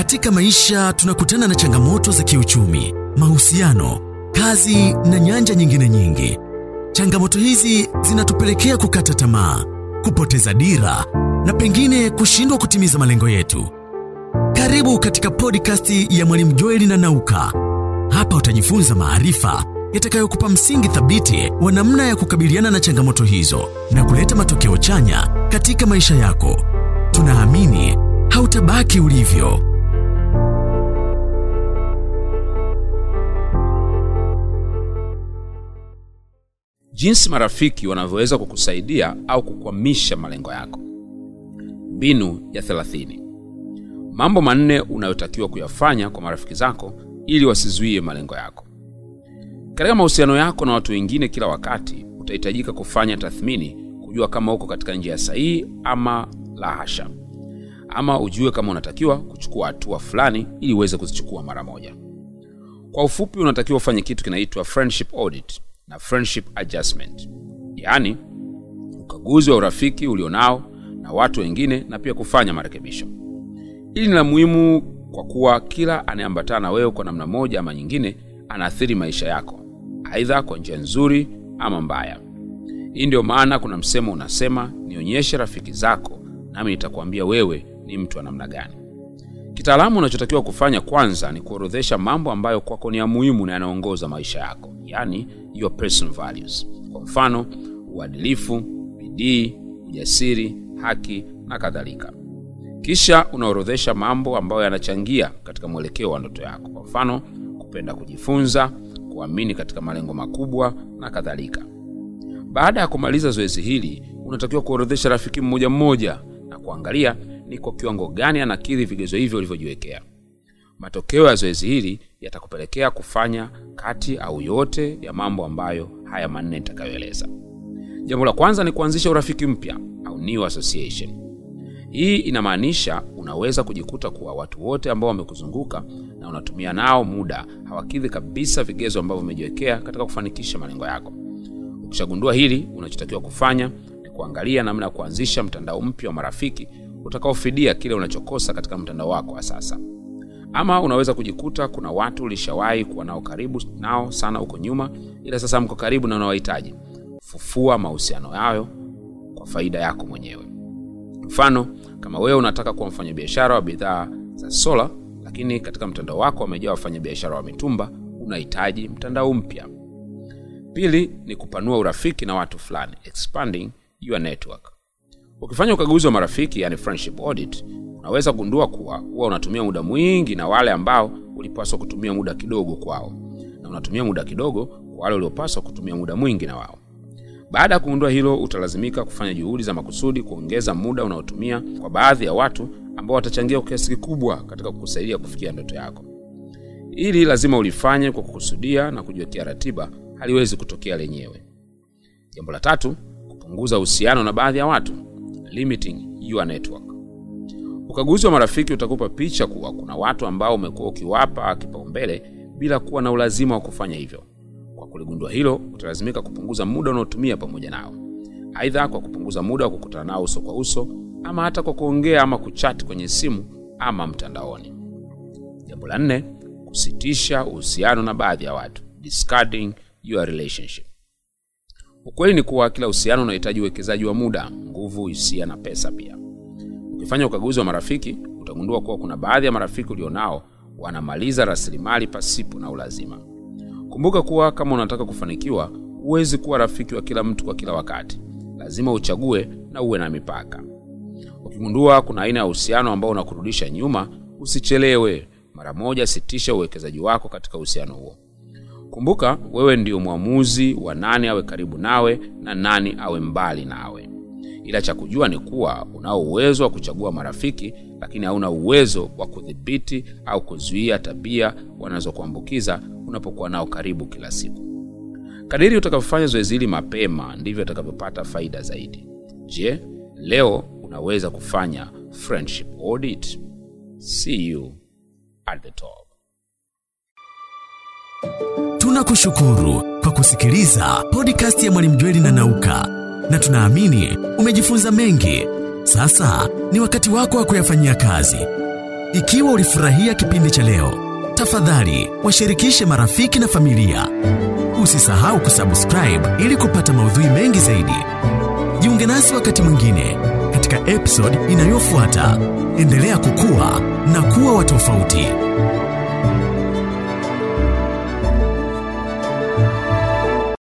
Katika maisha tunakutana na changamoto za kiuchumi, mahusiano, kazi na nyanja nyingine nyingi. Changamoto hizi zinatupelekea kukata tamaa, kupoteza dira na pengine kushindwa kutimiza malengo yetu. Karibu katika podcast ya Mwalimu Joeli na Nauka. Hapa utajifunza maarifa yatakayokupa msingi thabiti wa namna ya kukabiliana na changamoto hizo na kuleta matokeo chanya katika maisha yako. Tunaamini hautabaki ulivyo. Jinsi marafiki wanavyoweza kukusaidia au kukwamisha malengo yako. Mbinu ya 30. Mambo manne unayotakiwa kuyafanya kwa marafiki zako ili wasizuie malengo yako. Katika mahusiano yako na watu wengine, kila wakati utahitajika kufanya tathmini, kujua kama uko katika njia sahihi ama la hasha, ama ujue kama unatakiwa kuchukua hatua fulani ili uweze kuzichukua mara moja. Kwa ufupi, unatakiwa ufanye kitu kinaitwa friendship audit na friendship adjustment, yaani ukaguzi wa urafiki ulionao na watu wengine na pia kufanya marekebisho. Hili ni la muhimu kwa kuwa kila anayeambatana na wewe kwa namna moja ama nyingine anaathiri maisha yako, aidha kwa njia nzuri ama mbaya. Hii ndio maana kuna msemo unasema, nionyeshe rafiki zako nami nitakwambia wewe ni mtu wa namna gani. Kitaalamu, unachotakiwa kufanya kwanza ni kuorodhesha mambo ambayo kwako ni ya muhimu na yanaongoza maisha yako, yaani your personal values. Kwa mfano, uadilifu, bidii, ujasiri, haki na kadhalika. Kisha unaorodhesha mambo ambayo yanachangia katika mwelekeo wa ndoto yako, kwa mfano kupenda kujifunza, kuamini katika malengo makubwa na kadhalika. Baada ya kumaliza zoezi hili, unatakiwa kuorodhesha rafiki mmoja mmoja na kuangalia ni kwa kiwango gani anakidhi vigezo hivyo ulivyojiwekea. Matokeo ya zoezi hili yatakupelekea kufanya kati au yote ya mambo ambayo haya manne nitakayoeleza. Jambo la kwanza ni kuanzisha urafiki mpya au new association. Hii inamaanisha unaweza kujikuta kuwa watu wote ambao wamekuzunguka na unatumia nao muda hawakidhi kabisa vigezo ambavyo umejiwekea katika kufanikisha malengo yako. Ukishagundua hili, unachotakiwa kufanya ni kuangalia namna ya kuanzisha mtandao mpya wa marafiki utakaofidia kile unachokosa katika mtandao wako wa sasa. Ama unaweza kujikuta kuna watu ulishawahi kuwa nao karibu nao sana huko nyuma, ila sasa mko karibu na unawahitaji. Fufua mahusiano yayo kwa faida yako mwenyewe. Mfano, kama wewe unataka kuwa mfanyabiashara wa bidhaa za sola, lakini katika mtandao wako wamejaa wafanyabiashara wa mitumba, unahitaji mtandao mpya. Pili ni kupanua urafiki na watu fulani, expanding your network. Ukifanya ukaguzi wa marafiki, yani friendship audit, unaweza kugundua kuwa huwa unatumia muda mwingi na wale ambao ulipaswa kutumia muda kidogo kwao, na unatumia muda kidogo kwa wale uliopaswa kutumia muda mwingi na wao. Baada ya kugundua hilo, utalazimika kufanya juhudi za makusudi kuongeza muda unaotumia kwa baadhi ya watu ambao watachangia kwa kiasi kikubwa katika kukusaidia kufikia ndoto yako. Ili lazima ulifanye kwa kukusudia na kujiwekea ratiba, haliwezi kutokea lenyewe. Jambo la tatu, kupunguza uhusiano na baadhi ya watu, limiting your network. Ukaguzi wa marafiki utakupa picha kuwa kuna watu ambao umekuwa ukiwapa kipaumbele bila kuwa na ulazima wa kufanya hivyo. Kwa kuligundua hilo, utalazimika kupunguza muda unaotumia pamoja nao, aidha kwa kupunguza muda wa kukutana nao uso kwa uso, ama hata kwa kuongea ama kuchati kwenye simu ama mtandaoni. Jambo la nne, kusitisha uhusiano na baadhi ya watu, discarding your relationship. Ukweli ni kuwa kila uhusiano unahitaji uwekezaji wa muda, nguvu, hisia na pesa pia. Ukifanya ukaguzi wa marafiki, utagundua kuwa kuna baadhi ya marafiki ulionao wanamaliza rasilimali pasipo na ulazima. Kumbuka kuwa kama unataka kufanikiwa, huwezi kuwa rafiki wa kila mtu kwa kila wakati. Lazima uchague na uwe na mipaka. Ukigundua kuna aina ya uhusiano ambao unakurudisha nyuma, usichelewe. Mara moja sitisha uwekezaji wako katika uhusiano huo. Kumbuka wewe ndio mwamuzi wa nani awe karibu nawe na nani awe mbali nawe. Ila cha kujua ni kuwa unao uwezo wa kuchagua marafiki, lakini hauna uwezo wa kudhibiti au kuzuia tabia wanazokuambukiza unapokuwa nao karibu kila siku. Kadiri utakavyofanya zoezi hili mapema, ndivyo utakavyopata faida zaidi. Je, leo unaweza kufanya friendship audit? See you at the top. Tunakushukuru kwa kusikiliza podcast ya Mwalimu Jweli na Nauka, na tunaamini umejifunza mengi. Sasa ni wakati wako wa kuyafanyia kazi. Ikiwa ulifurahia kipindi cha leo, tafadhali washirikishe marafiki na familia. Usisahau kusubscribe ili kupata maudhui mengi zaidi. Jiunge nasi wakati mwingine katika episode inayofuata. Endelea kukua na kuwa wa tofauti.